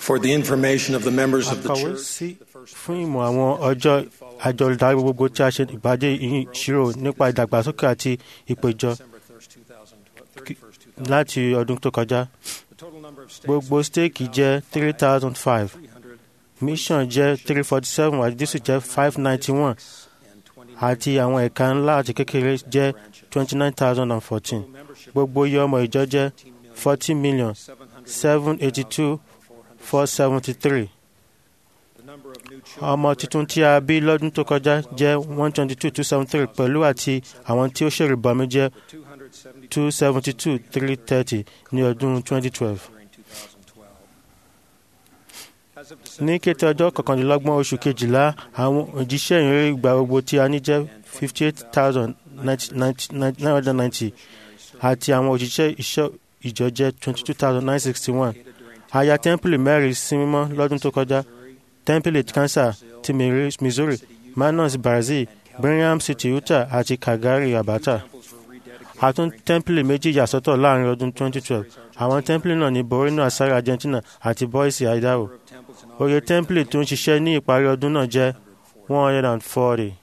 For the information of the members of the akọ̀wé church, sí fún ìmọ̀ àwọn ọjọ́ àjọ olùdarí gbogbo tí a ṣe ìpàdé ìṣirò nípa ìdàgbàsókè àti ìpéjọ láti ọdún tó kọjá. Gbogbo stéèkì jẹ́ three thousand five mission jẹ́ three forty seven àti dísù jẹ́ five ninety one àti àwọn ẹ̀ka ńlá àti kékeré jẹ́ twenty nine thousand and fourteen. Gbogbo iye ọmọ ìjọ jẹ́ forty million seven eighty two four seventy three. Ọmọ tuntun tí a bí lọ́dún tó kọjá jẹ́ one twenty two two seventy three pẹ̀lú àti àwọn tí ó ṣèrìbọmi jẹ́ two seventy two three thirty ní ọdún twenty twelve. Ní kété ọjọ́ kọkàndínlọ́gbọ̀n oṣù kejìlá àwọn òjíṣẹ́ ìrírí ìgbà gbogbo tí a ní jẹ́ fifty eight thousand nine hundred ninety àti àwọn òjíṣẹ́ ìṣọ́ ìjọ jẹ́ twenty two thousand nine sixty one. A ya tẹ́ḿpìlì mẹ́rin sí mímọ́ lọ́dún tó kọjá tẹ́ḿpìlì Kansas ti Missouri Manaus Brazil Birmingham City Utah àti Calgary Alberta. A tún tẹ́ḿpìlì méjì yàsọ́tọ̀ láàrin ọdún 2012 àwọn tẹ́ḿpìlì náà ní Boreno Asari Argentina àti Boise Idaho. Oye tẹ́ḿpìlì tó ń ṣiṣẹ́ ní ìparí ọdún náà jẹ́ 140.